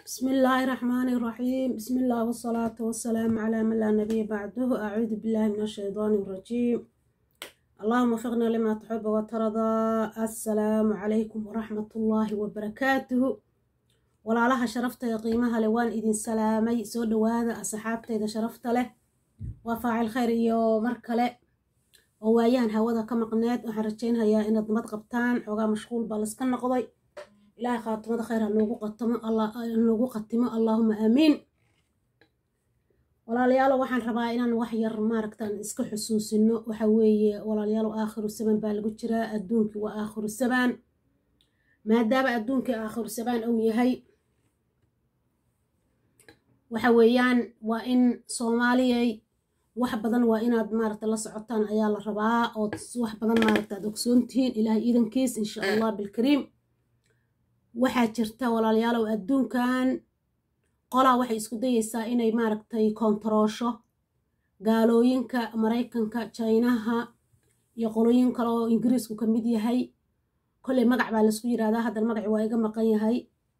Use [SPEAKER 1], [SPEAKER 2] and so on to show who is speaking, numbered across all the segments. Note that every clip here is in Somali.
[SPEAKER 1] بسم الله الرحمن الرحيم بسم الله والصلاة والسلام على من لا نبي بعده أعوذ بالله من الشيطان الرجيم اللهم وفقنا لما تحب وترضى السلام عليكم ورحمة الله وبركاته ولا لها شرفت يا قيمها لوان إذن سلامي سود وهذا أصحابتي إذا شرفت له وفاعل خير يو مركله ووايان هودا كما قنات وحرجين هيا إن ضمد قبطان حوغا مشغول بالسكن نقضي ilaahay khaatimada khayr ha noogu qatamo noogu qatimo allaahuma aamiin walaalayaalo waxaan rabaa inaan wax yar maaragtaan iska xusuusino waxa weeye walaalayaalo aakhiru saban baa lagu jiraa adduunkii waa aakhiru sabaan maadaama adduunkii aakhiru sabaan uu yahay waxa weeyaan waa in soomaaliyay wax badan waa inaad maaragta la socotaan ayaa la rabaa ood wax badan maaragta aad ogsoontihiin ilaahay iidankiis insha allah bilkariim waxaa jirta walaalayaalow adduunkan qolaa waxay isku dayeysaa inay maaragtay koontaroosho gaalooyinka maraykanka jaynaha iyo qolooyin kale oo ingiriisku ka mid yahay kolley magac baa laisku yidhahdaa haddan magaci waa iga maqan yahay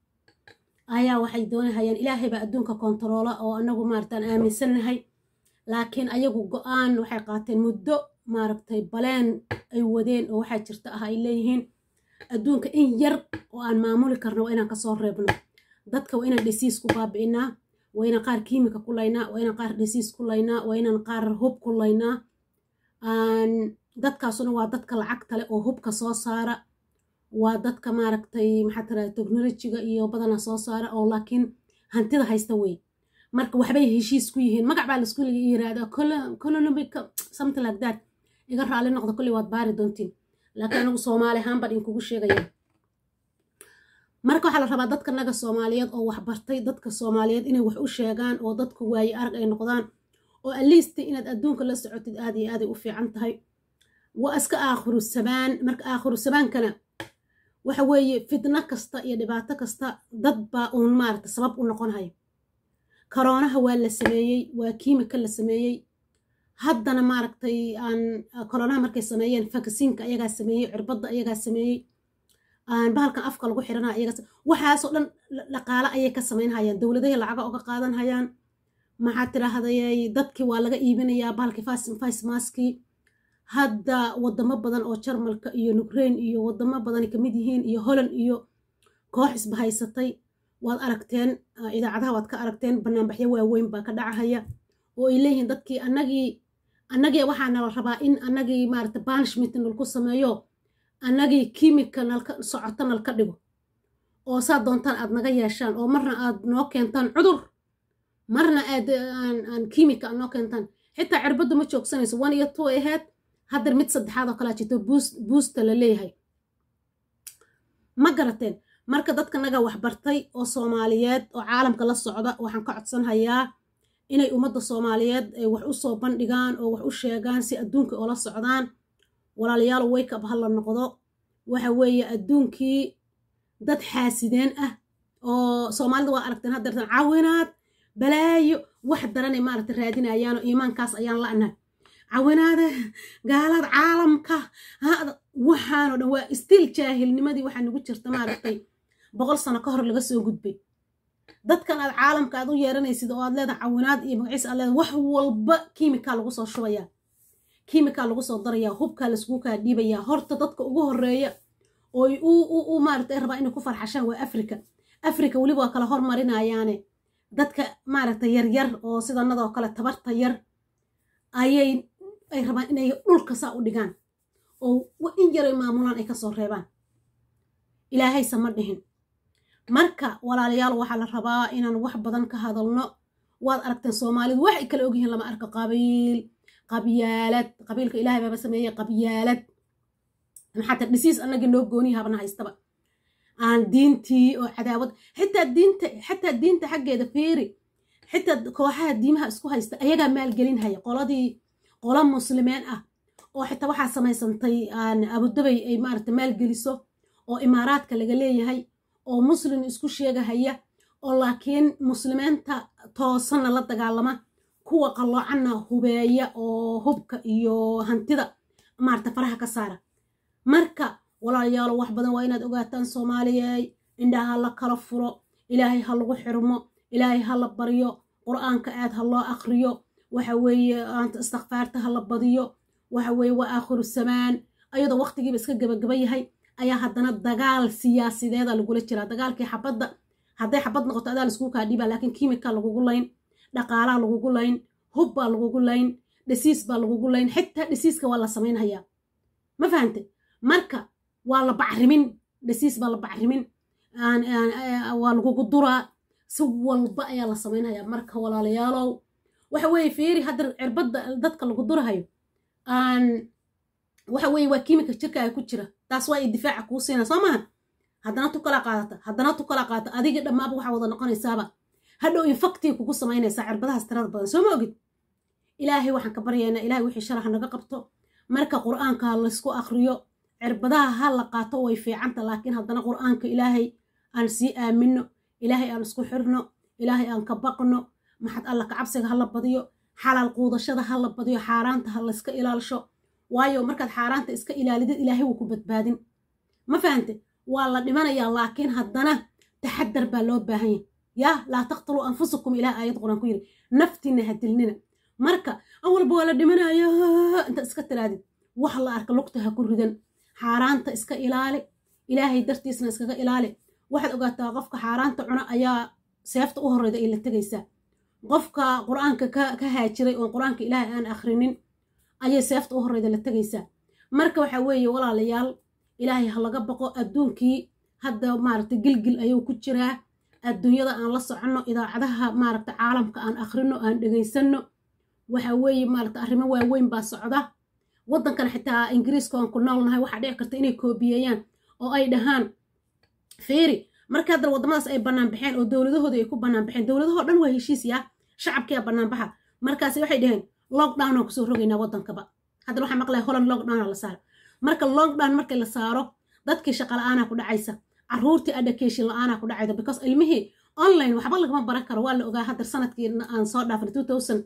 [SPEAKER 1] ayaa waxay doonahayaan ilaahay baa adduunka koontaroola oo anagu maaragtaan aaminsannahay laakiin ayagu go-aan waxay qaateen muddo maaragtay baleen ay wadeen oo waxaa jirta ah ay leeyihiin adduunka in yar oo aan maamuli karno waa inaan kasoo reebno dadka waa inaan dhesiis ku baabi'inaa waa inaan qaar kiimika ku laynaa waa inaan qaar dhesiis ku laynaa waa inaan qaar hub ku laynaa dadkaasuna waa dadka lacagta leh oo hubka soo saara waa dadka maaragtay maxaa tiraada technolojiga iyo badana soo saara oo laakiin hantida haysta wey marka waxbay heshiis ku yihiin magac baa laisku yiraahdaa economic something like that iga raali noqda kolley waad baari doontiin laakiin anigu soomaali ahaan baan inkugu sheegaya marka waxaa la rabaa dadka naga soomaaliyeed oo waxbartay dadka soomaaliyeed inay wax u sheegaan oo dadku waaye arag ay noqdaan oo aliista inaad adduunka la socotid aad iyo aaday u fiican tahay waa iska aakhiru sabaan marka aakhiru sabaankana waxa weeye fitno kasta iyo dhibaato kasta dad baa uun maaragta sabab u noqonhaya karoonaha waa la sameeyey waa kiimika la sameeyey haddana maaragtay aan koronaha markay sameeyeen fakasiinka ayagaa sameeyey cirbadda ayagaa sameeyey bahalkan afka lagu xirana ayagaa waxaasoo dhan dhaqaale ayay ka samaynhayaan dowladahay lacaga oga qaadanhayaan maxaa tirahdayay dadkii waa laga iibinayaa bahalkii face maskii hadda wadamo badan oo jarmalka iyo nukrain iyo wadamo badan kamid yihiin iyo holland iyo koox isbahaysatay waad aragteen idaacadaha waad ka aragteen banaanbaxyo waaweyn baa ka dhacahaya oo ay leeyihiin dadkii annagii annagii waxaa nala rabaa in annagii maaragta banishment nalku sameeyo annagii kiimika nalka socoto nalka dhigo oo saa doontaan aad naga yeeshaan oo marna aad noo keentaan cudur marna aad aan kiimika aad noo keentaan xitaa cirbaddu ma joogsanayso one iyo two aheyd haddar mid saddexaad oo kalaa jirto buusta la leeyahay ma garateen marka dadka naga waxbartay oo soomaaliyeed oo caalamka la socda waxaan ka codsanhayaa inay ummadda soomaaliyeed ay wax u soo bandhigaan oo wax u sheegaan si adduunka oola socdaan walaalayaal wake up ha la noqdo waxa weeye adduunkii dad xaasideen ah oo soomaalida waa aragteen haddeertan cawinaad balaayo wax daranay maaragta raadinayaanoo iimaankaas ayaan la'nahay cawinaada gaalada caalamka waxaanoo dhan waa stiil jaahilnimadii waxaa nagu jirta maaragtay boqol sano ka hor laga soo gudbay dadkan aad caalamka aad u yeeranaysid oo aad leedahay cawinaad iyo magaciis aad leedahay wax walba kiimikaa lagu soo shubayaa kiimikaa lagu soo darayaa hubkaa laiskugu kaa dhiibayaa horta dadka ugu horeeya ooy u maaragta ay rabaa inay ku farxashaan waa africa africa weliba waa kala hormarinayaane dadka maaragta yaryar oo sidanadoo kale tabarta yar ayay ay rabaan inay dhulka saa u dhigaan oo in yaray maamulaan ay kasoo reebaan ilaahayse ma dhihin marka walaalayaal waxaa la rabaa inaan wax badan ka hadalno waad aragteen soomaalidu waxay kala ogyihiin lama arko qabiil qabyaalad qabiilka ilaahay baaba sameeyey qabyaalad maxaata dhisiis annagii noo gooniyi habna haystaba aan diintii oo cadaawad xitaa diinta xataa diinta xaggeeda fiiri xitaa kooxaha diimaha isku haysta ayagaa maalgelinhaya qoladii qola muslimeen ah oo xitaa waxaa samaysantay abudabay ay maaragta maalgeliso oo imaaraadka laga leeyahay oo muslim isku sheegahaya oo laakiin muslimiinta toosanna la dagaalama kuwa qalloocanna hubeeya oo hubka iyo hantida maarata faraha ka saara marka walaalayaalo wax badan waa inaad ogaataan soomaaliyey indhaha la kala furo ilaahay ha lagu xirmo ilaahay ha la baryo qur'aanka aad ha loo akriyo waxa weeye istikfaarta ha la badiyo waxa weeye waa aakhiru samaan ayadoo waqtigiiba iska gabagaba yahay ayaa haddana dagaal siyaasideeda lagula jiraa dagaalkii xabadda hadday xabad noqoto adaa laiskugu kaa dhiibaa laakiin kiimika lagugu layn dhaqaalaa lagugu layn hub baa lagugu layn dhisiis baa lagugu layn xitaa dhisiiska waa la samaynhayaa ma fahante marka waa la bacrimin dhisiis baa la bacrimin waa lagugu duraa si walba ayaa la samaynhayaa marka walaalayaalow waxa weeye fiiri hadda cirbadda dadka lagu durahayo waxa weeye waa kiimika jirkaaga ku jira taas waa ay difaaca kuu siina soo maaha haddana tu kala qaadata haddana tu kala qaadata adiga dhammaaba waxaa wada noqonaysaaba hadhow infaktii kugu samaynaysaa cirbadahaas tirada badan soo ma ogid ilaahay waxaan ka baryaynaa ilahay wixii sharaxa naga qabto marka qur'aanka laysku akriyo cirbadaha ha la qaato way fiicanta laakiin haddana qur'aanka ilaahay aan sii aamino ilaahay aan isku xirno ilaahay aan ka baqno maxad alla kacabsiga ha la badiyo xalaal quudashada ha la badiyo xaaraanta ha layska ilaalisho waayo markaad xaaraanta iska ilaalidid ilaahay wuu ku badbaadin ma fahante waa la dhimanayaa laakiin haddana taxadar baa loo baahan yahy yaa laa taqtuluu anfusakum ilaah aayad quraan ku yidhi naftiina ha dilnina marka awalba waa la dhimanaya intaad iska tiraadid wax la arka lugta ha ku ridan xaaraanta iska ilaali ilaahay dartiisna iskaga ilaali waxaad ogaataa qofka xaaraanta cuna ayaa seefta u horreyda ay la tegaysaa qofka qur-aanka ka haajiray oon qur-aanka ilaahay aan akhrinin ayay seefta u horreyda la tegaysaa marka waxa weeye walaalayaal ilaahay ha laga baqo adduunkii hadda maaragta gilgil ayuu ku jiraa adduunyada aan la soconno idaacadaha maaragta caalamka aan akhrino aan dhegaysanno waxa weeye maaragta arrimo waaweyn baa socda waddankan xitaa ingiriiska aan ku noolnahay waxaa dhici karta inay koobiyeeyaan oo ay dhahaan fiiri marka haddana waddamadaas ay bannaan baxeen oo dowladahooda ay ku bannaan baxeen dowladahoo dhan waa heshiis yaa shacabkiia bannaan baxa markaasi waxay dhaheen lockdown aan kusoo rogaynaa waddankaba haddana waxaa maqlaya holland lockdown la saaro marka lockdown markii la saaro dadkii shaqa la-aanaa ku dhacaysa caruurtii education la-aanaa ku dhacaysa because ilmihii online waxba lagama baran karo waa la ogaa haddar sanadkii aan soo dhaafnay two thousand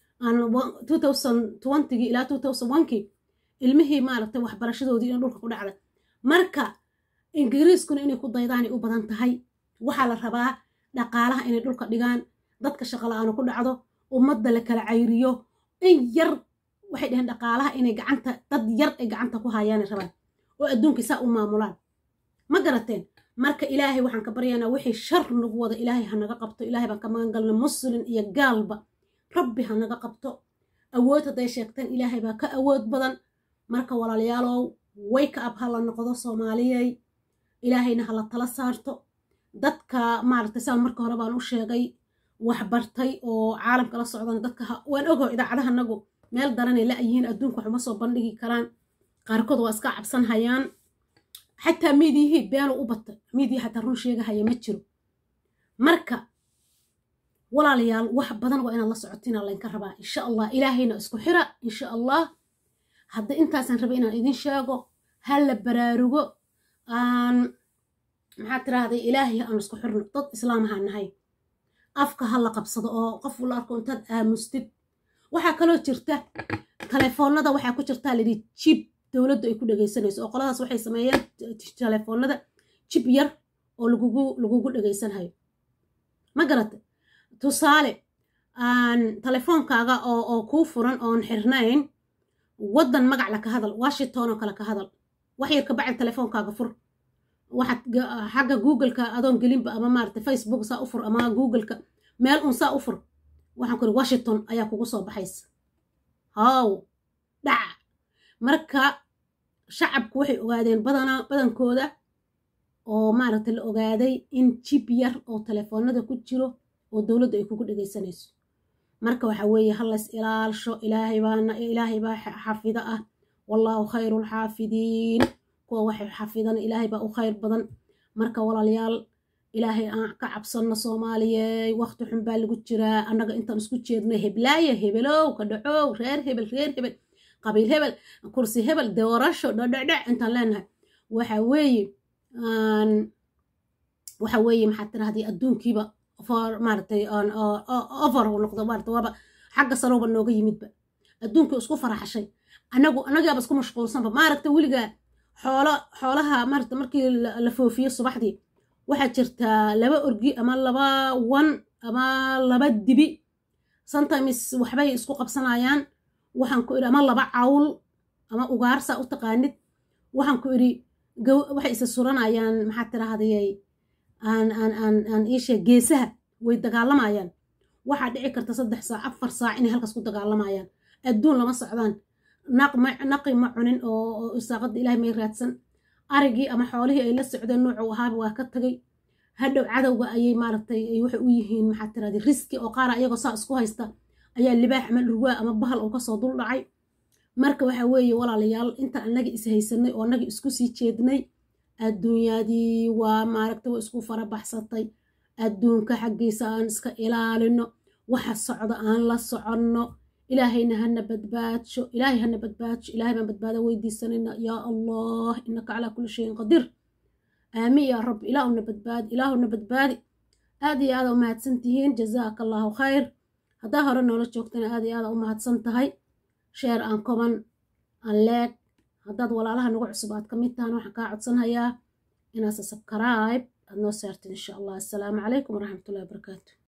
[SPEAKER 1] two thousand twentygii ilaa two thousand onekii ilmihii maaragtay waxbarashadoodii in dhulka ku dhacday marka ingiriiskuna inay ku daydaanay u badan tahay waxaa la rabaa dhaqaalaha inay dhulka dhigaan dadka shaqa la-aanu ku dhacdo ummadda la kala cayriyo in yar waxay dhaheen dhaqaalaha inay gacanta dad yar ay gacanta ku hayaanay rabaan oo adduunkai saa u maamulaan ma garateen marka ilaahay waxaan ka baryaynaa wixii shar nagu wada ilaahay ha naga qabto ilaahay baan ka magan galna muslin iyo gaalba rabbi ha naga qabto awood hadday sheegteen ilaahay baa ka awood badan marka walaalayaalow wayka ab ha la noqdo soomaaliyey ilaahayna ha la tala saarto dadka maaragtay saan marka hore baan u sheegay wax bartay oo caalamka la socdana dadka waan ogo idaacadaha nagu meel daranay la-yihiin adduunka waxuma soo bandhigi karaan qaarkood waa iska cabsan hayaan xataa miidiyihii beenu u batay miidiya xataa run sheegahaya ma jiro marka walaalayaal wax badan waa inaad la socotiina laynka rabaa insha allah ilaahayna isku xira insha allah hadda intaasaan raba inaan idin sheego ha la baraarugo aan maxaa tiraahday ilaahay aan isku xirno dad islaamaha nahay afka ha la qabsado oo qof la arko intaad aamustid waxaa kaloo jirta telefoonada waxaa ku jirtaa layidhi jib dowladdu ay ku dhegaysanayso oo qoladaas waxay sameeyeen telefoonada jib yar oo lagugu lagugu dhegaysanhayo ma garata tusaale aan telefoonkaaga oo oo kuu furan oon xirnayn waddan magac la ka hadal washington oo kale ka hadal wax yar ka bacdi telefoonkaaga fur waxaad xagga googleka adoon gelinba ama maarata facebook saa u fur ama googleka meel un saa u fur waxaan ku iri washington ayaa kugu soo baxaysa haw dhaca marka shacabku waxay ogaadeen badanaa badankooda oo maaragta la ogaaday in jib yar oo telefoonada ku jiro oo dowladdu ay kugu dhegaysanayso marka waxa weeye hallays ilaalsho ilaahay baana ilaahay baa xafido ah wallaahu khayru lxaafidiin kuwa waxay xafidana ilaahay baa u khayr badan marka walaalayaal ilaahay aan ka cabsanno soomaaliyey waqti xun baa lagu jiraa annaga intaan isku jeedno heblaaye hebelow ka dhacow reer hebel reer hebel qabiil hebel kursi hebel doorasho dhadhadhac intaan leenahay waxa weeye waxa weeye maxaa tirahdii adduunkiiba for maaragtay over noqdo maarata waaba xagga sarowba nooga yimidba adduunkii isku faraxashay anagu annagaaba isku mashquulsanba maaragta weligaa xoolo xoolaha maarata markii la foofiyo subaxdii waxaa jirtaa laba orgi ama laba wan ama laba dibi sometimes waxbay isku qabsanayaan waxaan ku idhi ama laba cawl ama ugaarsa u taqaanid waxaan ku idhi waxay isa suranayaan maxaa tirahdayay aan aan aan aan iisheeg geesaha way dagaalamayaan waxaa dhici karta saddex saac afar saac inay halkaas ku dagaalamayaan adduun lama socdaan naqi ma cunin oo isaaqada ilahay may raadsan arigii ama xoolihii ay la socdeen nuucu ahaaba waa ka tagay hadhow cadowga ayay maaragtay waxay u yihiin maxaa tirahday riski oo qaara iyagoo saa isku haysta ayaa libaax ama dhurwaa ama bahal oo kasoo dul dhacay marka waxa weeye walaalayaal inta annaga is haysanay oo annaga isku sii jeednay adduunyadii waa maaragtay waa isku farabaxsatay adduunka xaggiisa aan iska ilaalino waxa socda aan la soconno ilaahayna hana badbaadsho ilaahay hana badbaadsho ilaahay baan badbaado weydiisanayna yaa allah innaka calaa kulli shayin qadiir aamiin yaa rabbi ilaahuna badbaadi ilaahuna badbaadi aad iyo aada u mahadsan tihiin jazaaka allahu khayr haddaa hore noola joogtana aad iyo aada u mahadsan tahay sheer aan koban aan leeg haddaad walaalaha nagu cusub aad ka mid tahan waxaan kaa codsanhayaa inaad subscribe aad noo saartid insha allah assalaamu calaykum waraxmatullahi wabarakaatu